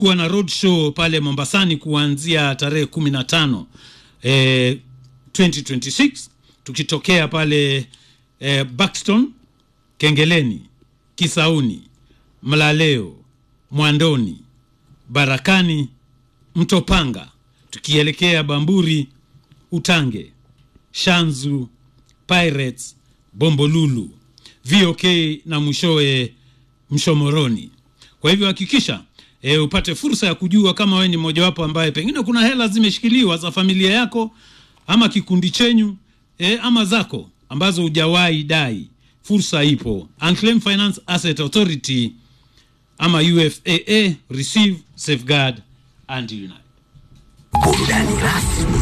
kuwa na road show pale Mombasani kuanzia tarehe kumi na tano eh, 2026 tukitokea pale eh, Buxton, Kengeleni, Kisauni, Mlaleo, Mwandoni, Barakani, Mtopanga, tukielekea Bamburi, Utange, Shanzu, Pirates, Bombolulu, VOK na mwishowe Mshomoroni. Kwa hivyo hakikisha e, upate fursa ya kujua kama wewe ni mmojawapo ambaye pengine kuna hela zimeshikiliwa za familia yako ama kikundi chenyu e, ama zako ambazo hujawahi dai. Fursa ipo. Unclaimed Finance Asset Authority ama UFAA, receive, safeguard and unite. Burudani rasmi